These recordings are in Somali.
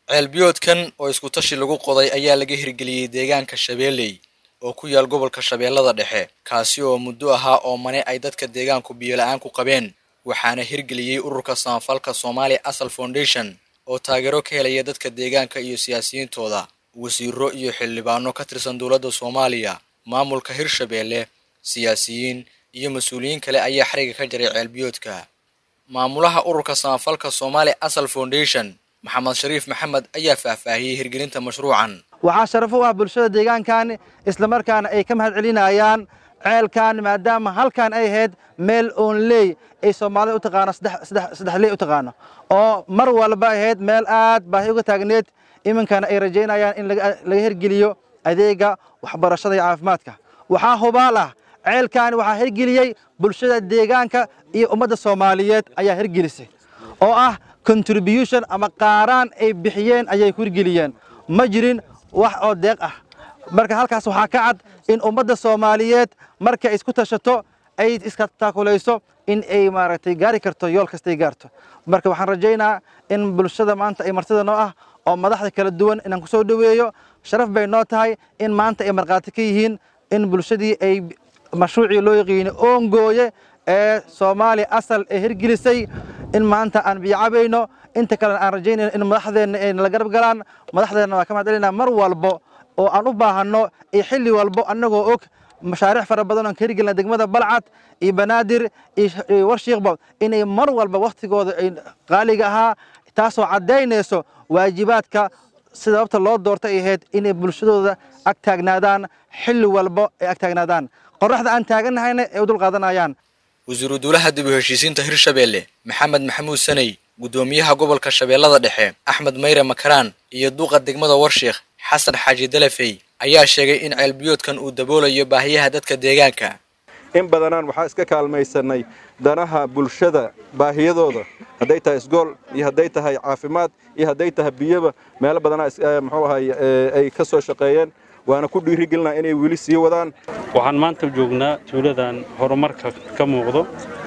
ceelbiyoodkan oo isku tashi lagu qoday ayaa laga hirgeliyey deegaanka shabeelley oo ku yaal gobolka shabeellada dhexe kaasi oo muddo ahaa oo mane ay dadka deegaanku biyola-aan ku qabeen waxaana hirgeliyey ururka samafalka soomaali asal foundation oo taageero ka helaya dadka deegaanka iyo siyaasiyiintooda wasiiro iyo xildhibaano ka tirsan dowladda soomaaliya maamulka hirshabeelle siyaasiyiin iyo mas-uuliyiin kale ayaa xariga ka jaray ceelbiyoodka maamulaha ururka samafalka soomaali asal foundation maxamed shariif maxamed ayaa faahfaahiyey hirgelinta mashruucan waxaa sharaf u ah bulshada deegaankan islamarkaana ay ka mahad celinayaan ceelkan maadaama halkan ay ahayd meel oonley ay soomaalida u taqaano saddexley u taqaano oo mar walba ahayd meel aad baahi uga taagneed iminkana ay rajaynayaan in laga hirgeliyo adeega waxbarashada iyo caafimaadka waxaa hubaal ah ceelkaani waxaa hirgeliyey bulshada deegaanka iyo ummadda soomaaliyeed ayaa hirgelisay oo ah contribution ama qaaraan ay bixiyeen ayay ku hirgeliyeen ma jirin wax oo deeq ah marka halkaas waxaa ka cad in ummadda soomaaliyeed markay isku tashato ay iska taakulayso in ay maaragtay gaari karto yool kastay gaarto marka waxaan rajaynaa in bulshada maanta ay martida noo ah oo madaxda kala duwan inaan ku soo dhoweeyo sharaf bay noo tahay in maanta ay markhaati ka yihiin in bulshadii ay mashruucii loo yaqiinay oongooye ee soomaaliya asal ee hirgelisay in maanta aan biyocabayno inta kalena aan rajaynayno in madaxdeenna ay nala garab galaan madaxdeenna waa ka mahad celinaa mar walbo oo aan u baahanno iyo xilli walbo annagoo og mashaariic fara badan oon ka hirgelina degmada balcad iyo banaadir iyo warshiiqba inay mar walba wakhtigooda ay qaaliga ahaa taasoo caddaynayso waajibaadka sababta loo doortay ay ahayd inay bulshadooda ag taagnaadaan xilli walbo ay ag taagnaadaan qorraxda aan taagannahayna ay u dulqaadanayaan wasiiru duulaha dib u heshiisiinta hirshabeelle maxamed maxamuud saney guddoomiyaha gobolka shabeellada dhexe axmed mayre makaraan iyo duuqa degmada warshiikh xasan xaaji dalafey ayaa sheegay in ceelbiyoodkan uu daboolayo baahiyaha dadka deegaanka in badanaan waxaa iska kaalmaysanay danaha bulshada baahiyadooda hadday tahay isgool iyo hadday tahay caafimaad iyo hadday tahay biyoba meelo badanaa muxuu ahay ay ka soo shaqeeyeen waana ku dhiirigelinaa inay weli sii wadaan waxaan maanta joognaa tuuladan horumarka ka muuqdo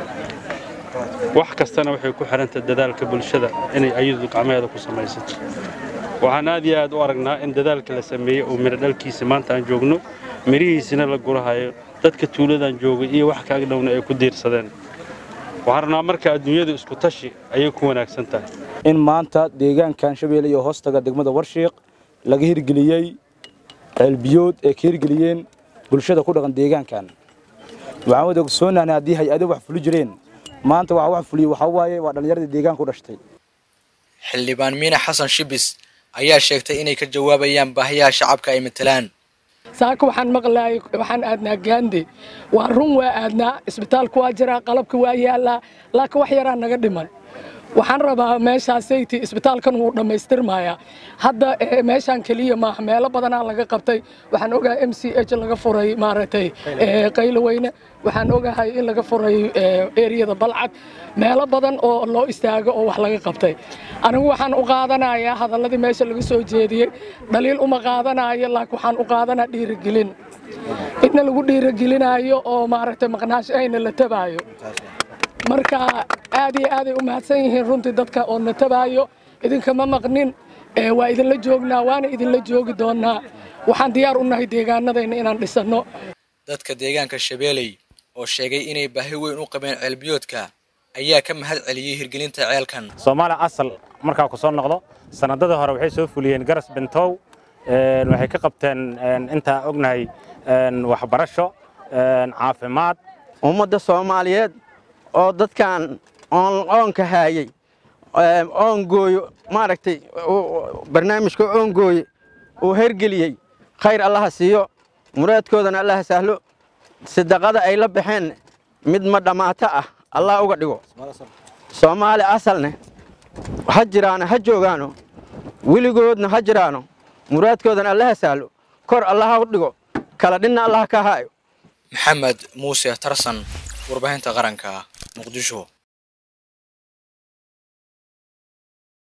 wax kastana waxay ku xidhantay dadaalka bulshada inay ayadu gacmaheeda ku samaysato waxaan aad iyo aad u aragnaa in dadaalka la sameeyey oo midho dhalkiisa maanta aan joogno midhihiisina la gurahayo dadka tuuladan joogay iyo wax kaag dhowna ay ku diirsadeen waxaan rabnaa marka adduunyadu isku tashi ayay ku wanaagsan tahay in maanta deegaankan shabeelle iyo hoostaga degmada warshiiq laga hirgeliyey ceelbiyood ay ka hirgeliyeen bulshada ku dhaqan deegaankan waxaan wada ogsoonahnay haddii hay-ado wax fuli jireen maanta waxa wax fuliye waxaa waaye waa dhallinyaradii deegaanka u dhashtay xildhibaan miina xasan shibis ayaa sheegtay inay ka jawaabayaan baahiyaha shacabka ay matalaan saaka waxaan maqlaayay waxaan aadnaa gaande waa run waa aadnaa isbitaalku waa jiraa qalabka waa yaallaa laakiin wax yaraa naga dhiman waxaan rabaa meeshaasaytii isbitaalkan wuu dhammaystirmayaa hadda meeshaan keliya maaha meelo badanaa laga qabtay waxaan ogahay m c h laga furay maaragtay qaylo weyne waxaan ogahay in laga furay eriyada balcad meelo badan oo loo istaago oo wax laga qabtay anigu waxaan u qaadanayaa hadalladii meesha laga soo jeediyey dhaliil uma qaadanayo laakiin waxaan u qaadanaa dhiirigelin inna lagu dhiirigelinaayo oo maaragtay maqnaansho ayna la tabaayo marka aad iyo aaday u mahadsan yihiin runtii dadka oo na tabaayo idinkama maqnin waa idinla joognaa waana idinla joogi doonnaa waxaan diyaar u nahay deegaanadayna inaan dhisanno dadka deegaanka shabeelley oo sheegay inay baahi weyn u qabeen ceelbiyoodka ayaa ka mahad celiyey hirgelinta ceelkan soomaali asal markaa ku soo noqdo sanadadii hore waxay soo fuliyeen garas bentow waxay ka qabteen intaa ognahay waxbarasho caafimaad ummadda soomaaliyeed oo dadkan oonka haayey oongooyo maaragtay barnaamijka oongooye uu hergeliyey khayr allaha siiyo muraadkoodana allaha sahlo sadaqada ay la baxeen mid ma dhammaato ah allah uga dhigo soomaali asalne ha jiraano ha joogaano weligoodna ha jiraano muraadkoodana allaha sahlo kor allaha u dhigo kala dhinna allaha ka haayo maxamed muuse tarsan warbaahinta qaranka muqdisho